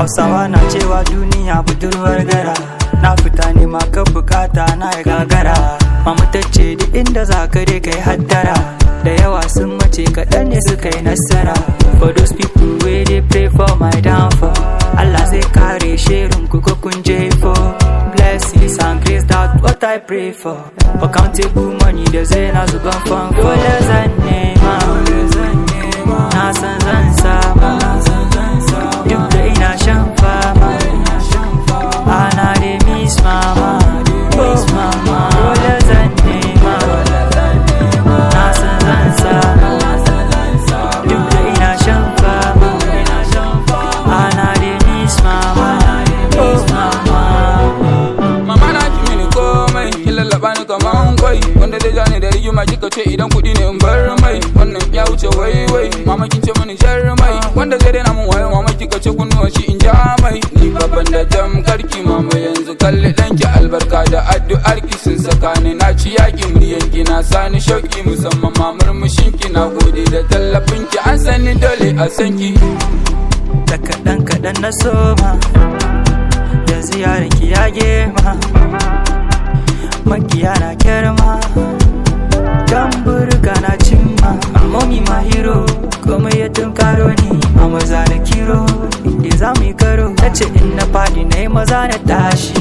hausawa na cewa duniya budurwar gara na fita nema ka bukata na ya gagara mamu ta ce duk inda za ka dai kai haddara da yawa sun mace kaɗan ne suka yi nasara for those people wey dey pray for my downfall Allah zai kare shirin ku ko kun jefo blessings and grace that what I pray for accountable money da zai na zuban fan dole zan nema na san zan sama duk da ina shan fama ana da miss mama miss mama dole zan nema na san zan sama duk da ina shan fama ana da miss mama miss mama Mama na ki mini komai kin lallaba ni kaman kwai wanda zai jani da rigima kika ce idan kuɗi ne in bar mai wannan ya wuce wai wai mama kin ce mini jar mai wanda zai daina min wayo mama kika ce kunnuwan shi in ja mai ni babban da jam karki mama yanzu kalli danki albarka da addu'ar ki sun saka ni na ci yaki muryan ki na sani shauki musamman ma murmushin ki na gode da tallafin ki an sani dole a san ki da kaɗan kaɗan na soma yanzu yaron ki ya gema makiya na kyarma dan burga na cimma amomi ma hero kuma ya tunkaro ni a maza na kiro inda za mu yi karo ta ce in na faɗi na yi maza na tashi